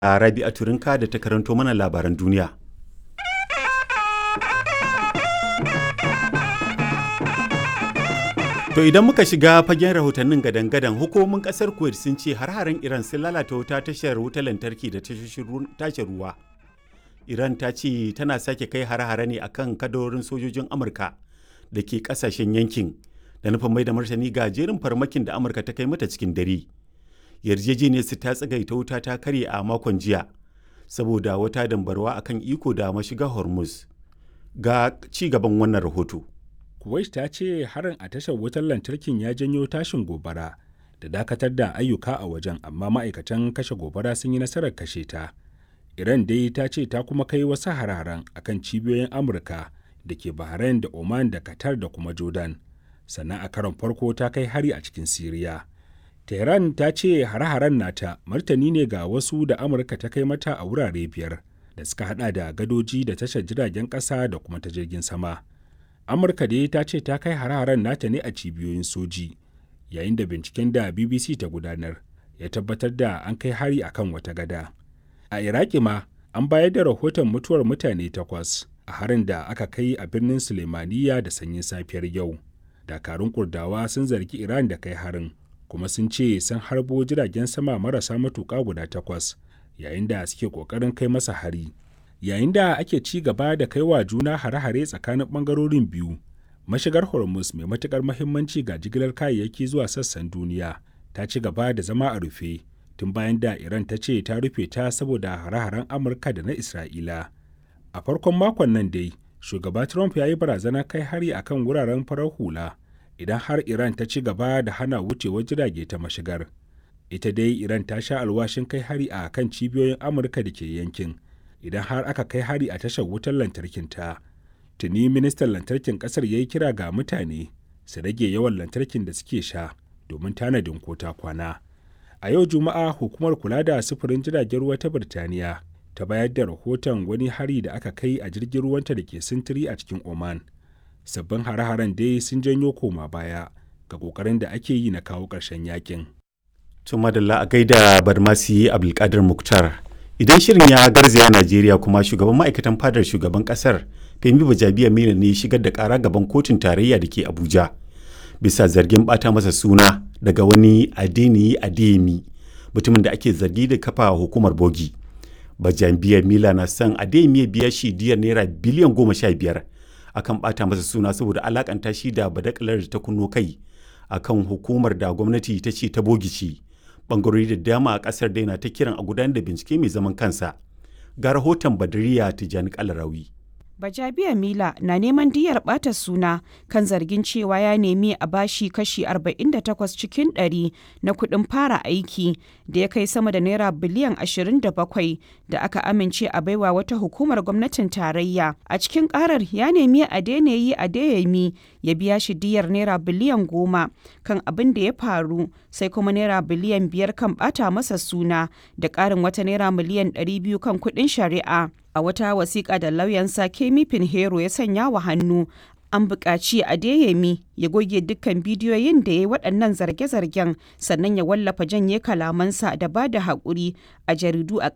a Rabi'a Turinka da ta karanto mana labaran duniya. To idan muka shiga fagen rahotannin gadan-gadan hukumomin kasar Kuwait sun ce har-haren Iran sun lalata wuta tashar wutar lantarki da tashar ruwa. Iran ta ce tana sake kai har-hare ne akan kadarorin sojojin Amurka da ke kasashen yankin da nufin mai da martani ga jerin farmakin da Amurka ta kai mata cikin dare. Yarjejeniyar su ta tsagaita wuta ta karye a makon jiya saboda wata dambarwa akan iko da mashiga Hormuz. Ga ci gaban wannan rahoto. Kuwait ta ce harin a tashar wutar lantarkin ya janyo tashin gobara da dakatar da ayyuka a wajen amma ma'aikatan kashe gobara sun yi nasarar kashe ta. Iran dai ta ce ta kuma kai wasu hararen akan cibiyoyin Amurka da ke Bahrain da Oman da Qatar da kuma Jordan. Sannan a karon farko ta kai hari a cikin Siriya. Tehran ta ce hare-haren nata martani ne ga wasu da Amurka ta kai mata a wurare biyar da suka hada da gadoji da tashar jiragen ƙasa da kuma ta jirgin sama. amurka dai ta ce ta kai hare-haren nata ne a cibiyoyin soji yayin da binciken da bbc ta gudanar ya tabbatar da an kai hari akan wata gada a iraki ma an bayar da rahoton mutuwar mutane takwas a harin da aka kai a birnin sulemaniya da sanyin safiyar yau dakarun kurdawa sun zargi iran da kai harin kuma sun ce sun harbo jiragen sama marasa matuƙa guda takwas yayin da suke ƙoƙarin kai masa hari yayin da ake ci gaba da kai wa juna hare-hare tsakanin bangarorin biyu mashigar hormuz mai matukar mahimmanci ga jigilar kayayyaki zuwa sassan duniya ta ci gaba da zama a rufe tun bayan da iran ta ce ta rufe ta saboda hare-haren amurka da na isra'ila a farkon makon nan dai shugaba trump ya yi barazana kai hari akan wuraren farar hula idan har iran ta ci gaba da hana wucewar jirage ta mashigar ita dai iran ta sha alwashin kai hari a kan cibiyoyin amurka da ke yankin idan har aka kai hari a tashar wutar lantarkin ta tuni ministan lantarkin kasar ya yi kira ga mutane su rage yawan lantarkin da suke sha domin tanadin kota kwana a yau juma'a hukumar kula da sufurin jiragen ruwa ta birtaniya ta bayar da rahoton wani hari da aka kai a jirgin ruwanta da ke sintiri a cikin oman sabbin hare-haren dai sun janyo koma baya ga kokarin da ake yi na kawo ƙarshen yakin. Tuma da a gaida Barmasi Abdulkadir Muktar. idan shirin ya garzaya najeriya kuma shugaban ma'aikatan fadar shugaban kasar femi bajabiya mina ne shigar da kara gaban kotun tarayya da ke abuja bisa zargin bata masa suna daga wani adeniyi adeyemi mutumin da ake zargi da kafa hukumar bogi bajabiya mila na son adeyemi ya biya shi diyar naira biliyan goma sha biyar akan bata masa suna saboda alakanta shi da badakalar da ta kunno kai akan hukumar da gwamnati ta ce ta bogi ce bangarori da dama a kasar daina ta kiran a gudanar da bincike mai zaman kansa ga rahoton badariya tijani kalarawi Bajabiya Mila na neman diyar ɓata suna kan zargin cewa ya nemi a bashi kashi 48 cikin 100 na kuɗin fara aiki da ya kai sama da naira biliyan 27 da aka amince a baiwa wata hukumar gwamnatin tarayya. A cikin ƙarar ya nemi a daina yi a dayami ya biya shi diyar naira biliyan 10 kan abin da ya faru sai kuma naira biliyan 5 kan ɓata masa suna da ƙarin wata naira miliyan 200 kan kuɗin shari'a. a wata wasiƙa da lauyansa Kemi Pinheiro ya sanya wa hannu an buƙaci Adeyemi ya goge dukkan bidiyoyin da ya yi waɗannan zarge-zargen sannan ya wallafa janye kalamansa da ba da haƙuri a jaridu a